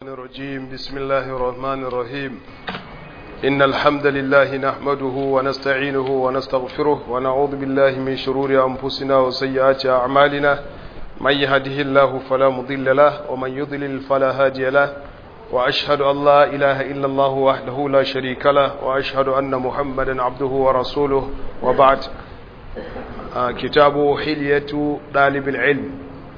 الشيطان الرجيم بسم الله الرحمن الرحيم إن الحمد لله نحمده ونستعينه ونستغفره ونعوذ بالله من شرور أنفسنا وسيئات أعمالنا من يهده الله فلا مضل له ومن يضلل فلا هادي له وأشهد أن لا إله إلا الله وحده لا شريك له وأشهد أن محمدا عبده ورسوله وبعد آه كتاب حلية طالب العلم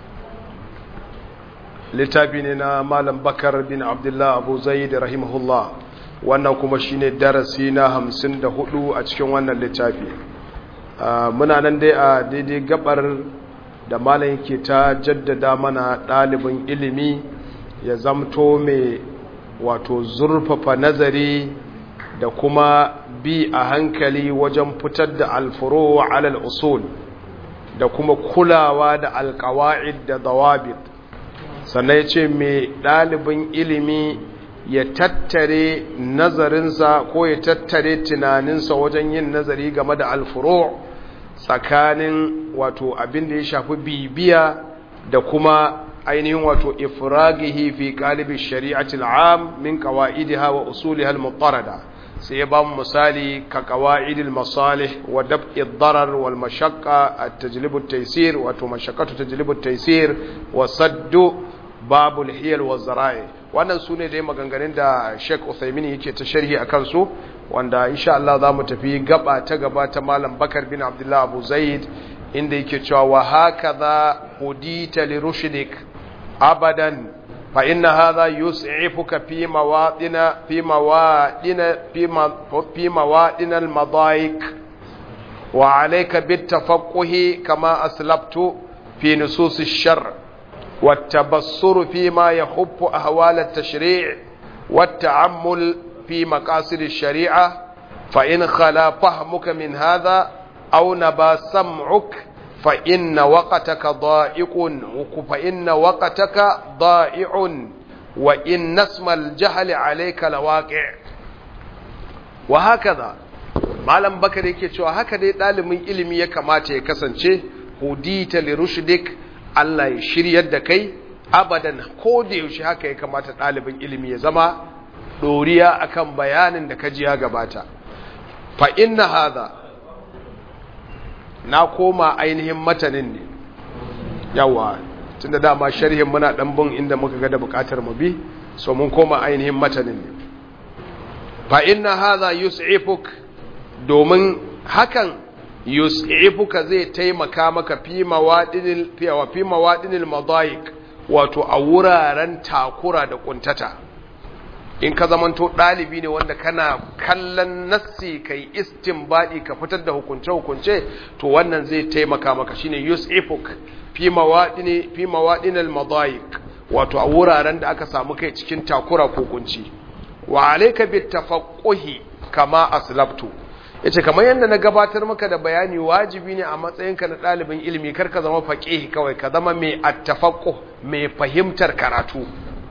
littafi ne na malam bakar bin abdullah abu zaid rahimahullah wannan kuma shine darasi na hamsin da hudu a cikin wannan littafi muna nan dai a daidai gabar da malam yake ta jaddada mana ɗalibin ilimi ya zamto mai wato zurfafa nazari da kuma bi a hankali wajen fitar da alfuro alal usul da kuma kulawa da alkawa'id da dawabit sannan ya ce mai ɗalibin ilimi ya tattare nazarinsa ko ya tattare tunaninsa wajen yin nazari game da alfuro tsakanin wato abin da ya shafi bibiya da kuma ainihin wato ifragihi fi ƙalibin shari'atul am min qawa'idiha wa usuliha al-mutarada sai ya ba mu misali ka qawaidil masalih wa dab'i ad-darar wal mashaqqa at-tajlibu at-taysir wato mashaqqatu tajlibu at-taysir wa saddu babul hiyal wa zara'i wannan su ne dai maganganun da Sheikh Uthaymeen yake ta sharhi a kansu wanda insha Allah za mu tafi gaba ta gaba ta Malam Bakar bin Abdullah Abu Zaid inda yake cewa wa hakaza hudita li rushdik abadan fa inna hadha yus'ifuka fi mawadina fi mawadina fi mawadina al-madaik wa alayka bit tafaqquhi kama aslabtu fi nusus ash-shar' والتبصر فيما يحب أهوال التشريع والتعمل في مقاصد الشريعة فإن خلا فهمك من هذا أو نبا سمعك فإن وقتك ضائق فإن وقتك ضائع وإن اسم الجهل عليك لواقع وهكذا malam bakar yake cewa haka dai ɗalibin ilimi ya kamata ya kasance hudita li rushdik Allah ya shiryar da kai abadan ko da yaushe haka ya kamata ɗalibin ilimi ya zama ɗoriya akan bayanin da kaji ya gabata fa inna hadha na koma ainihin matanin ne yawa tunda dama sharhin muna dan bin inda muka ga da bukatar mu bi so mun koma ainihin matanin ne fa inna hadha yus'ifuk domin hakan yus'ifuka zai taimaka maka fi mawadinil fiyawa fi mawadinil madayik wato a wuraren takura da kuntata in ka zamanto dalibi ne wanda kana kallon nassi kai istinbadi ka fitar da hukunce hukunce to wannan zai taimaka maka shine yus'ifuk fi mawadini fi mawadinil madayik wato a wuraren da aka samu kai cikin takura ko kunci wa alayka bit tafaqquhi kama aslabtu yace kamar yadda na gabatar maka da bayani wajibi ne a matsayinka na ɗalibin ilimi kar ka zama faƙih kawai ka zama mai attafaqquh mai fahimtar karatu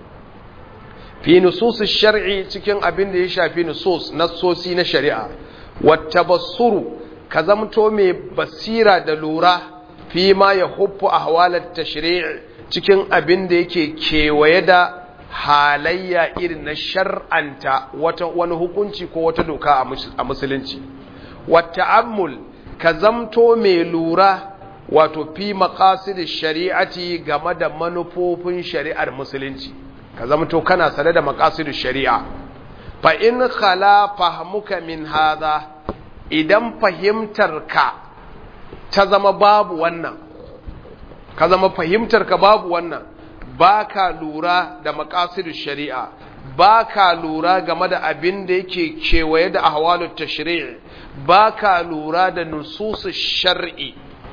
fi nusus shar'i cikin abin da ya shafi nusus nassosi na shari'a wattabassuru ka zamto mai basira da lura fi ma ya huffu ahwalat tashri' cikin abin da yake kewaye da halayya irin na shar'anta wata wani hukunci ko wata doka a musulunci wata'ammul ka zamto mai lura wato fi maqasid shari'ati game da manufofin shari'ar musulunci ka zamto kana sane da maqasid shari'a fa in khala fahmuka min hadha idan fahimtar ka ta zama babu wannan ka zama fahimtar ka babu wannan ba ka lura da makasirin shari'a ba ka lura game da abin da yake kewaye da ahwalut tashri' ba ka lura da nususu shar'i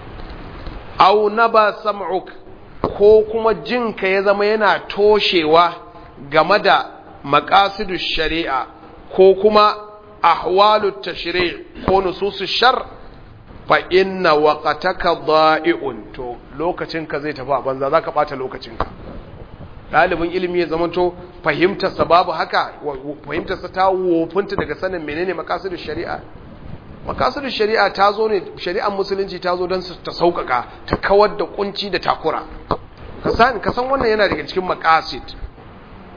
au na ba sam'uk ko kuma jinka ya zama yana toshewa game da makasirin shari'a ko kuma ahwalut tashri' ko nususu shar' fa inna waqataka dha'i'un to lokacinka zai tafi a banza zaka bata lokacinka ɗalibin ilimi ya zamanto fahimtarsa babu haka fahimtarsa ta wofinta daga sanin menene makasudin shari'a makasudin shari'a ta zo ne shari'ar musulunci ta zo don ta sauƙaƙa ta kawar da kunci da takura ka san wannan yana daga cikin makasid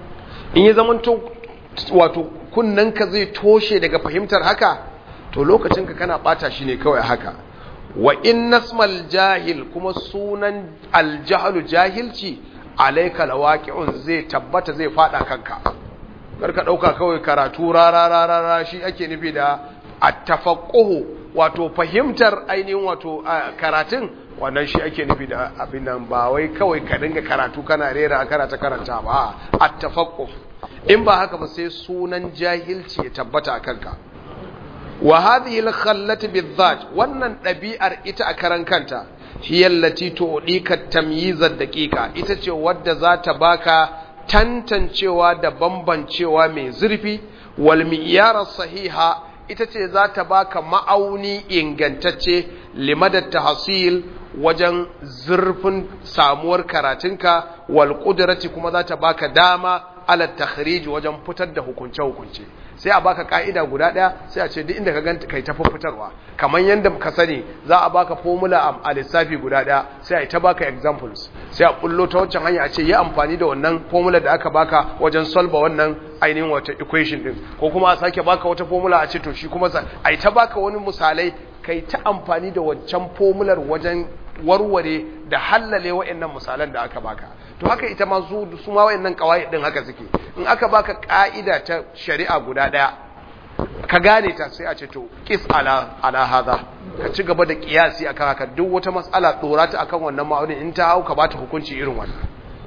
in ya zamanto wato kunnanka zai toshe daga fahimtar haka to lokacinka kana bata shi ne kawai haka wa in nasmal jahil kuma sunan aljahalu jahilci alaika lawaqi'un zai tabbata zai fada kanka karka dauka kawai karatu rarararara shi ake nufi da at-tafaqquhu wato fahimtar ainihin wato karatun wannan shi ake nufi da abin nan ba wai kawai ka dinga karatu kana rera kana ta karanta ba at-tafaqquh in ba haka ba sai sunan jahilci ya tabbata a kanka wa hadhihi al-khallati bizat wannan ɗabi'ar ita a karan kanta hiya allati tu'dika tamyiz ad-daqiqa ita ce wadda za ta baka tantancewa da bambancewa mai zurfi wal mi'yar sahiha ita ce za ta baka ma'auni ingantacce limadat tahsil wajen zurfin samuwar karatunka wal qudrati kuma za ta baka dama ala takhrij wajen fitar da hukunce hukunce sai a baka ka'ida guda daya sai a ce duk inda ka ganta kai ta fitarwa kamar yanda ka sani za a baka formula a lissafi guda daya sai a ta baka examples sai a bullo ta wancan hanya a ce yi amfani da wannan formula da aka baka wajen solve wannan ainihin wata equation din ko kuma a sake baka wata formula a ce to shi kuma a ta baka wani misalai kai ta amfani da wancan formular wajen warware da hallale wa'annan misalan da aka baka to haka ita ma su su ma wa'annan kawai din haka suke in aka baka ka'ida ta shari'a guda daya ka gane ta sai a ce to qis ala ala hadha ka ci gaba da kiyasi akan haka duk wata mas'ala dora ta akan wannan ma'aunin in ta hau ka bata hukunci irin wannan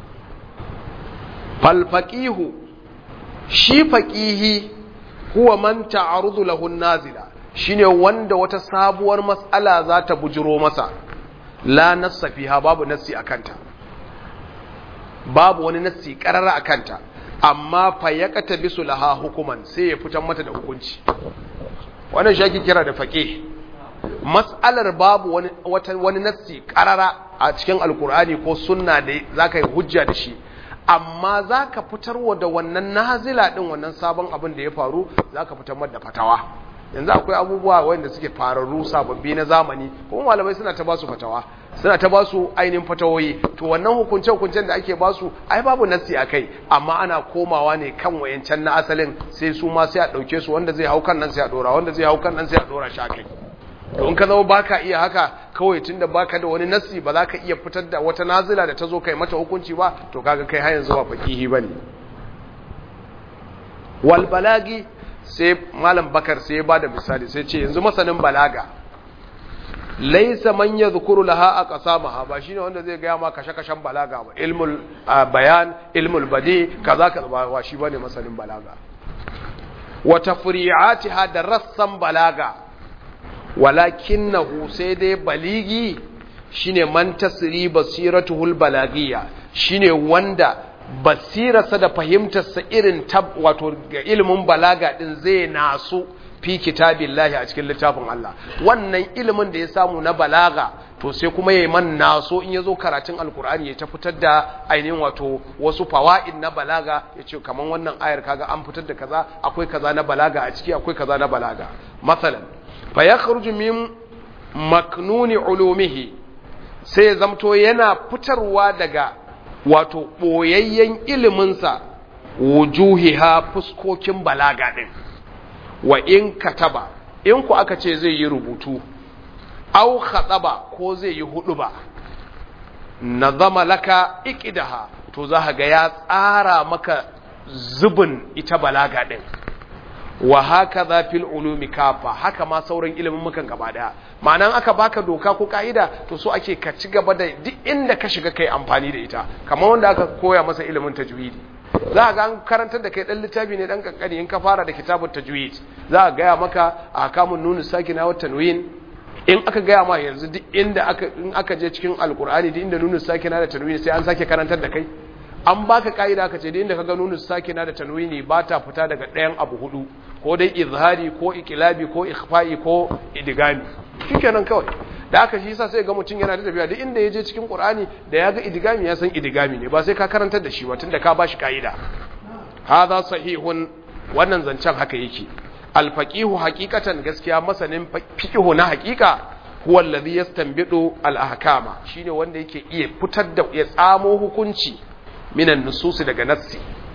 fal faqihu shi faqihi huwa man ta'arudu lahu nazila shine wanda wata sabuwar mas'ala za ta bujiro masa la nassa fiha babu nassi akanta babu wani nassi karara akanta amma fa yaqata bisu laha hukuman sai ya fitar mata da hukunci wannan shi ake kira da faqih mas'alar babu wani wata wani nassi karara a cikin alkur'ani ko sunna da zaka yi hujja da shi amma zaka fitarwa da wannan nazila din wannan sabon abin da ya faru zaka fitar mata da fatawa yanzu akwai abubuwa wanda suke fararru sababbi na zamani kuma malamai suna ta basu fatawa suna ta basu ainihin fatawoyi to wannan hukunce-hukuncen da ake basu ai babu nassi a kai amma ana komawa ne kan wayancan na asalin sai su ma sai a ɗauke su wanda zai hau kan nan sai a ɗora wanda zai hau kan nan sai a ɗora sha kai to in ka zama baka iya haka kawai tunda baka da wani nassi ba za ka iya fitar da wata nazila da ta zo kai mata hukunci ba to kaga kai har yanzu ba fakihi bane wal balagi sai malam bakar sai ya bada misali sai ce yanzu masanin balaga laisa man yadhkuru laha aqsamaha ba shine wanda zai gaya ma kashe-kashen balaga ba ilmul bayan ilmul badi kaza kaza ba shi bane masanin balaga wa tafri'atiha da rassan balaga walakinahu sai dai baligi shine man tasri basiratuhul balagiyya shine wanda basirarsa da fahimtarsa irin tab wato ga ilimin balaga din zai nasu fi kitabillahi a cikin littafin Allah wannan ilimin da ya samu na balaga to sai kuma yayi man naso in yazo karatun alkur'ani ya ta fitar da ainihin wato wasu fawaid na balaga yace kaman wannan ayar kaga an fitar da kaza akwai kaza na balaga a ciki akwai kaza na balaga masalan fa yakhruju min maknuni ulumihi sai ya zamto yana fitarwa daga wato ɓoyayyen iliminsa wujuhiha fuskokin balaga ɗin wa in kataba in ku aka ce zai yi rubutu au khataba ko zai yi hudu ba nazama laka iqidaha to za ga ya tsara maka zubin ita balaga ɗin wa haka za fil ulumi kafa haka ma sauran ilimin mukan gaba daya ma'anan aka baka doka ko ka'ida to so ake ka ci gaba da duk inda ka shiga kai amfani da ita kamar wanda aka koya masa ilimin tajwidi za ga an karantar da kai dan littafi ne dan kankani in ka fara da kitabut tajwid za a gaya maka ahkamun nun sakina wa tanwin in aka gaya ma yanzu duk inda aka in aka je cikin alqur'ani duk inda nun sakina da tanwin sai an sake karantar da kai an baka ka'ida ka ce da inda kaga nunu sakina da tanwini ba ta fita daga ɗayan abu hudu ko dai izhari ko ikilabi ko ikhfa'i ko idigami shikenan kawai da aka shi yasa sai ga mutum yana da tafiya duk inda ya je cikin qur'ani da ya ga idigami ya san idigami ne ba sai ka karantar da shi ba tunda ka bashi ka'ida hadha sahihun wannan zancen haka yake alfaqihu haqiqatan gaskiya masanin fiqhu na haqiqa huwa alladhi yastanbidu al-ahkama shine wanda yake iya fitar da ya tsamo hukunci minan nususi daga nassi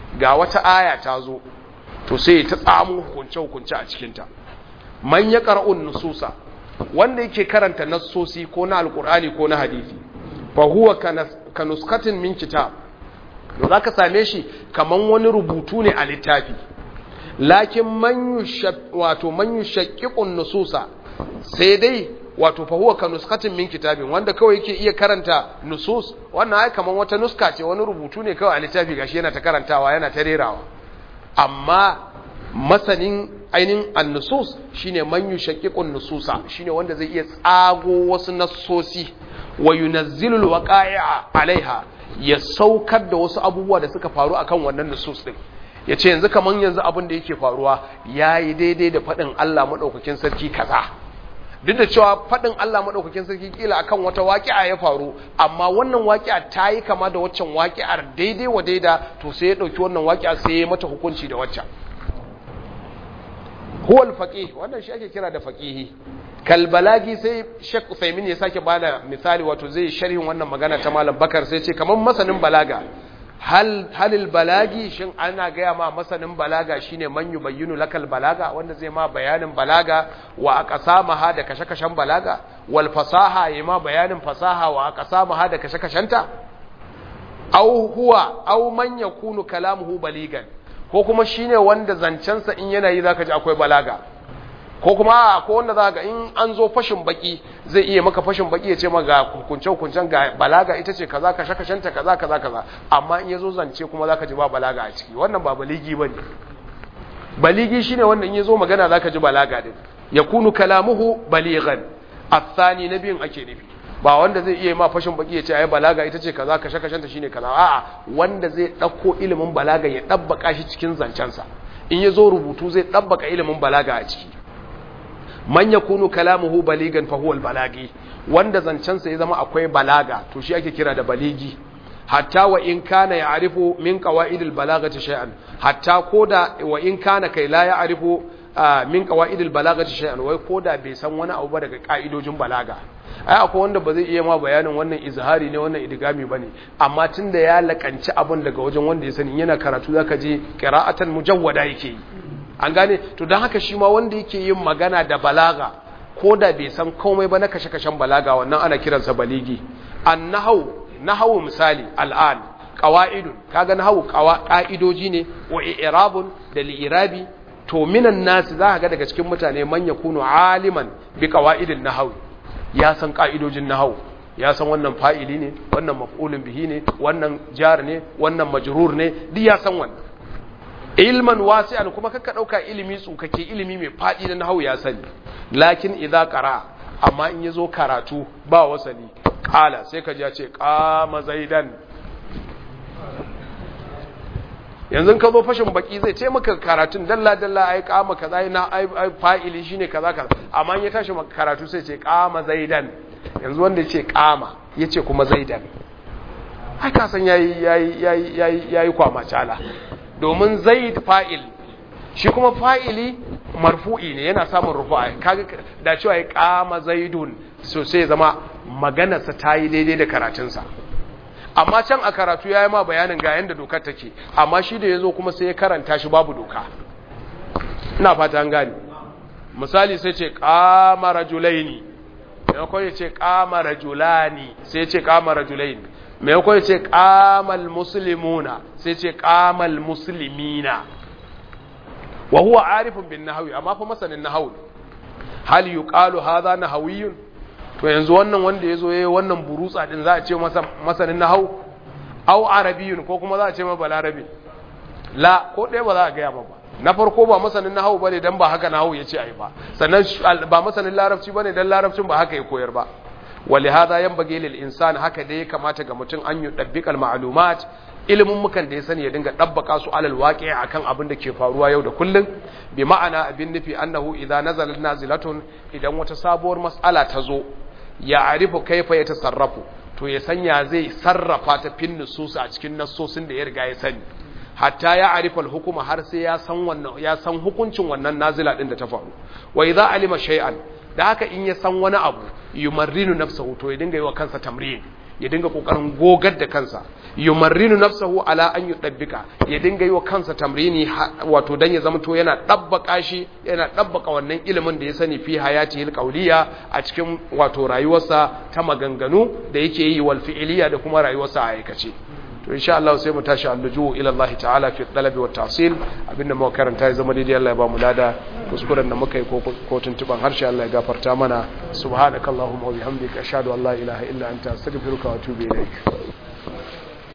ga wata aya ta zo to sai ta tsamu hukunce hukunce a cikin ta man ya qara'un nususa wanda yake karanta nassosi ko na alqur'ani ko na hadisi fa huwa kanuskatin min kitab to zaka same shi kaman wani rubutu ne a littafi lakin man wato man yushaqqiqun nususa sai dai wato fa huwa kanuskatin min kitabin wanda kawai yake iya karanta nusus wannan ai kaman wata nuska ce wani rubutu ne kawai a littafi gashi yana ta karantawa yana ta rerawa amma masanin ainin an-nusus shine man yushaqqiqun nususa shine wanda zai iya tsago wasu nassosi wa yunazzilu al-waqa'i'a alaiha ya saukar da wasu abubuwa da suka faru akan wannan nusus din yace yanzu kaman yanzu abin da yake faruwa yayi daidai da fadin Allah madaukakin sarki kaza duk da cewa fadin Allah madaukakin sarki kila akan wata waqi'a ya faru amma wannan waqi'a ta yi kama da waccan waqi'ar daidai wa daida to sai ya dauki wannan waqi'a sai ya mata hukunci da waccan huwa al-faqih wannan shi ake kira da faqihi kalbalagi sai Sheikh Uthaymeen ya sake bada misali wato zai sharhin wannan magana ta Malam Bakar sai ce kaman masanin balaga hal halil balagi shin ana gaya ma masanin balaga shine man yubayyinu lakal balaga wanda zai ma bayanin balaga wa aqsamaha da kashe-kashen balaga wal fasaha yayi ma bayanin fasaha wa aqsamaha da kashe-kashenta aw huwa aw man yakunu kalamuhu baligan ko kuma shine wanda zancensa in yana yi zaka ji akwai balaga ko kuma a ko wanda za ga in an zo fashin baki zai iya maka fashin baki ya ce ma ga hukunce hukuncen ga balaga ita ce kaza kashe kashenta kaza kaza kaza amma in yazo zance kuma zaka ji ba balaga a ciki wannan ba baligi bane baligi shine wanda in yazo magana zaka ji balaga din yakunu kalamuhu balighan athani nabiyin ake nufi ba wanda zai iya ma fashin baki ya ce ai balaga ita ce kaza kashe kashenta shine kaza a'a wanda zai dauko ilimin balaga ya dabbaka shi cikin zancensa in yazo rubutu zai dabbaka ilimin balaga a ciki man yakunu kalamuhu baligan fa huwa balagi wanda zancensa ya zama akwai balaga to shi ake kira da baligi hatta wa in kana ya'rifu min qawaidil balagati shay'an hatta koda wa in kana kai la ya'rifu min qawaidil balagati shay'an wai koda bai san wani abu ba daga ka'idojin balaga ai akwai wanda ba zai iya ma bayanin wannan izhari ne wannan idgami bane amma tunda ya lakanci abun daga wajen wanda ya sani yana karatu zaka je qira'atan mujawwada yake yi an gane to don haka shi ma wanda yake yin magana da balaga ko da bai san komai ba na kashe-kashen balaga wannan ana kiransa baligi an nahau nahau misali al'an qawaidun kaga nahau qa'idoji ne wa i'rabun da li'irabi to minan nasi za ka ga daga cikin mutane man yakunu aliman bi qawaidin nahau ya san qa'idojin nahau ya san wannan fa'ili ne wannan maf'ulun bihi ne wannan jar ne wannan majrur ne duk ya san wannan ilman wasi'an kuma kakka dauka ilimi tsukake ilimi mai fadi na nahwu ya sani lakin idza qara amma in yazo karatu ba wasali qala sai ka ji ya ce qama zaidan yanzu ka zo fashin baki zai ce maka karatun dalla dalla ai qama kaza na ai fa'ili shine kaza kaza amma in ya tashi maka karatu sai ce qama zaidan yanzu wanda yace qama yace kuma zaidan ai ka san yayi yayi yayi yayi kwama cala domin zaid fa'il shi kuma fa'ili marfu'i ne yana samun rufu'a kaga da cewa ya kama zaidun so sai zama maganarsa ta yi daidai da karatunsa amma can a karatu ya yi ma bayanin ga yadda dokar take amma shi da ya zo kuma sai ya karanta shi babu doka ina fata an gani misali sai ce kama rajulaini maimakon ya ce kama rajulani sai ce kama rajulaini maimakon ya ce kamal muslimuna sai ce kamal muslimina wa huwa arifun bin nahawi amma fa masanin nahawi hal yuqalu hadha nahawiyyun to yanzu wannan wanda yazo yayi wannan burutsa din za a ce masa masanin nahawu aw arabiyyun ko kuma za a ce ma balarabi la ko dai ba za a ga ba na farko ba masanin nahawu bane dan ba haka nahawu yace ai ba sannan ba masanin larabci bane dan larabcin ba haka ya koyar ba ولهذا ينبغي للإنسان haka dai kamata ga mutum an yi dabbikal ma'lumat ilimin mukan da ya sani ya dinga dabbaka su alal waqi' akan abin da ke faruwa yau da kullun bi ma'ana abin nufi annahu idza nazala nazilatun idan wata sabuwar mas'ala ta zo ya arifu kaifa ya tasarrafu to ya sanya zai sarrafa ta fin nusus a cikin nassosin da ya riga ya sani hatta ya arifa hukuma har sai ya san wannan ya san hukuncin wannan nazila din da ta faru wa idza alima shay'an da haka in ya san wani abu yumarrinu nafsahu to ya dinga yi wa kansa tamrin ya dinga kokarin gogar da kansa yumarrinu nafsahu ala an yudabbika ya dinga yi wa kansa tamrini wato dan ya zama to yana dabbaka shi yana dabbaka wannan ilimin da ya sani fi hayatihi alqawliya a cikin wato rayuwarsa ta maganganu da yake yi wal fi'liya da kuma rayuwarsa a aikace to insha Allah sai mu tashi alluju ila Allah ta'ala fi talabi wa tahsil abinda muka karanta ya zama daidai Allah ya ba mu lada kuskuren da muka yi ko tuntuban harshe Allah ya gafarta mana subhanakallahumma wa bihamdika ashhadu an la ilaha illa anta astaghfiruka wa atubu ilaik